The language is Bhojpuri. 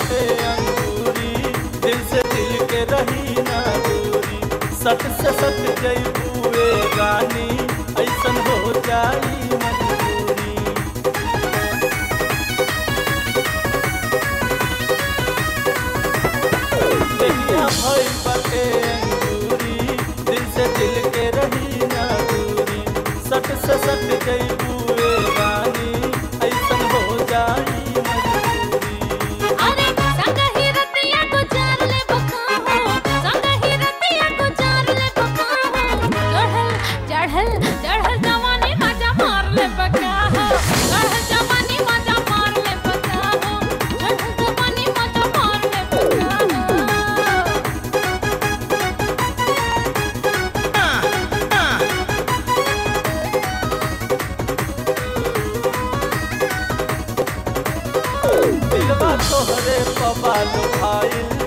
बाटे अंगूरी दिल से दिल के रही ना दूरी सट से सट जईबुए रानी ऐसन हो जाई मजबूरी देखिया भई बाटे अंगूरी दिल से दिल के रही ना दूरी सट से सट जईबुए रानी ऐसन हो जाई मजबूरी अरे संग ही रतिया गुजार ले बका हो संग ही रतिया गुजार ले बका हो चढ़ल चढ़ल चढ़ल जवानी मजा मार ले बका हो चढ़ल जवानी मजा मार ले बका हो चढ़ल जवानी मजा मार ले बका हो दिलवा तोहरे पवाल भाईल